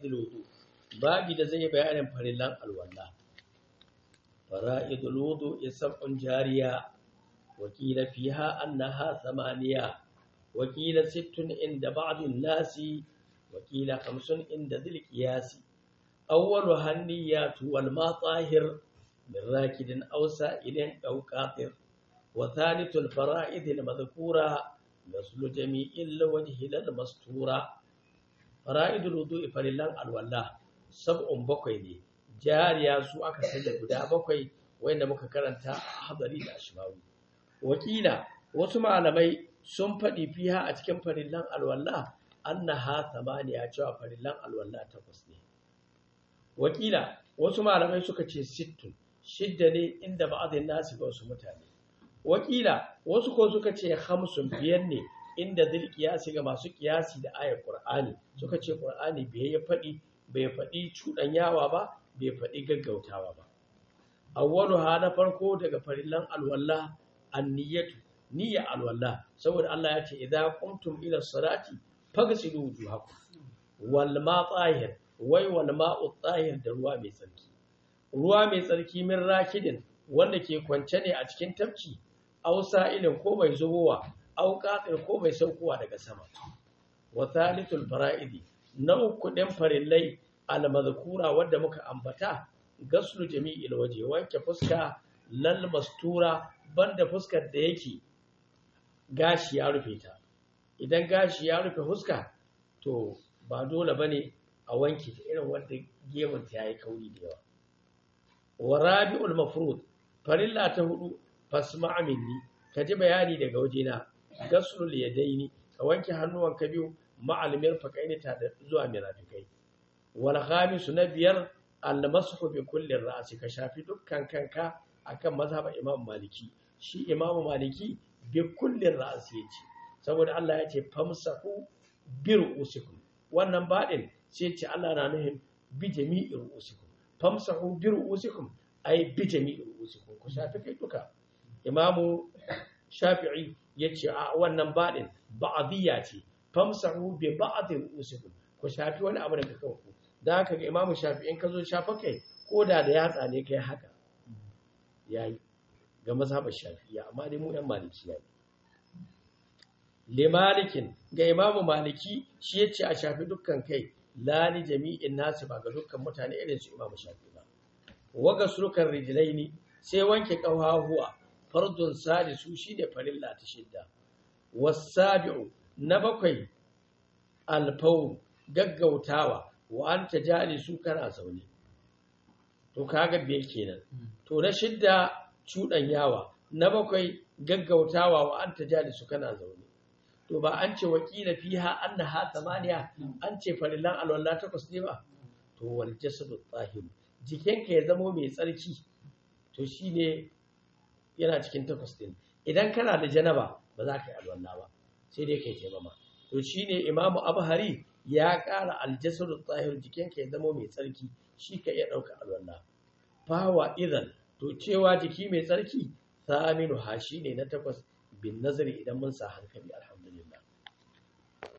fara'idul wudu babi da zai bayanin farillan alwala fara'idul wudu isabun jariya wakila fiha annaha thamaniya wakila sittun inda ba'dun nasi wakila khamsun inda dhil qiyasi awwalu hanniyatu wal matahir min rakidin aw sa'ilin aw qatir wa thalithul fara'id al madhkura غسل جميع الوجه للمستورة فرائد الوضوء فلله الولاء سبع بقي ne jariya su aka sanya guda bakwai wanda muka karanta a hadari da ashmawi wakila wasu malamai sun faɗi fiha a cikin farillan alwala annaha thamaniya cewa farillan alwala takwas ne wakila wasu malamai suka ce sittun shidda ne inda ba'adin nasu ga wasu mutane wakila wasu ko suka ce hamsin biyar ne inda zil kiyasi ga masu kiyasi da ayar qur'ani suka ce qur'ani bai ya faɗi bai faɗi cuɗanyawa ba bai faɗi gaggautawa ba awwalu ha na farko daga farillan alwala anniyatu niyya alwala saboda Allah ya ce idza qumtum ila salati faghsilu wujuhakum wal ma tahir wai wal ma'u tahir da ruwa mai tsarki ruwa mai tsarki min rakidin wanda ke kwance ne a cikin tafki aw sa'ilin ko mai zubowa aw qatir ko mai saukowa daga sama wa thalithul fara'idi na uku ɗin farillai al-mazkura wanda muka ambata gaslu jami'il waje wanke fuska lal mastura banda fuskar da yake gashi ya rufe ta idan gashi ya rufe fuska to ba dole bane a wanke ta irin wanda gemun ta yayi kauri da yawa wa rabi'ul mafrud farilla ta hudu fasma minni ka ji bayani daga wajena gaslul yadaini ka wanke hannuwanka biyu ma'al mirfaqaini ta da zuwa mirafikai wal khamisu na biyar al mashu bi kulli ra'si ka shafi dukkan kanka akan mazhaban imam maliki shi imam maliki bi kulli ra'si yace saboda Allah ya ce famsahu bi ru'usikum wannan badin sai ce Allah na nuhin bi jami'i ru'usikum famsahu bi ru'usikum ay bi jami'i ru'usikum ku shafi kai duka imamu shafi'i ya ce a wannan baɗin ba'adiyya ce famsahu bi ba'dhi usikum ku shafi wani abu daga kanku da haka ga imamu shafi'i in ka zo shafa kai ko da da yatsa ne kai haka yayi ga mazhabar shafi'iyya amma dai mu yan maliki yayi li malikin ga imamu maliki shi yace a shafi dukkan kai la li jami'in nasi ba ga dukkan mutane irin su imamu shafi'i ba waga surukan rijlaini sai wanke kafahuwa fardun salisu shine farilla ta shidda wasabi'u na bakwai alfau gaggautawa wa anta jalisu kana zaune to kaga biyar kenan to na shidda yawa na bakwai gaggautawa wa anta jalisu kana zaune to ba an ce wakila fiha annaha tamaniya an ce farillan alwala takwas ne ba to wal jasadu tahiru jikinka ya zamo mai tsarki to shine yana cikin takwas din idan kana da janaba ba za ka yi alwala ba sai dai kai taimama to shine imamu abhari ya ƙara aljasadu tsahir jikinka ya zama mai tsarki shi ka iya ɗauka alwala fawa idan to cewa jiki mai tsarki saminu ha shi ne na takwas bin nazari idan mun sa hankali alhamdulillah